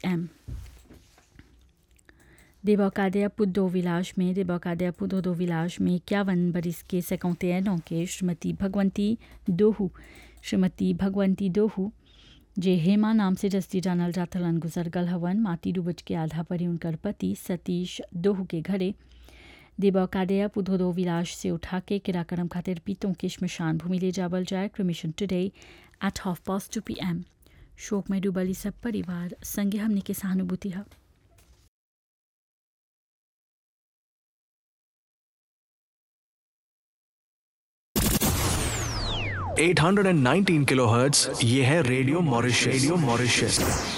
p.m. देबौकादया पुद्दो Vilas में देबौकादया पुद्दो विलास में इक्यावन बरिस के सेकंतेनों के श्रीमती भगवंती दोहू श्रीमती भगवंती दोहू जे हेमा नाम से जस्ती जानल जाथलन गुजर गल हवन माटी डूबज के आधा परी उनकर पति सतीश दोहू के घरे देबौकादया पुधोदो विलास से उठा के किराकरम खातिर पीतों के श्मशान भूमि ले जावल जाए cremation today at half past two P M शोक में डूबली सब परिवार संगे हमने के सहानुभूति है 819 किलोहर्ट्ज ये है रेडियो मॉरिशस रेडियो मॉरिशस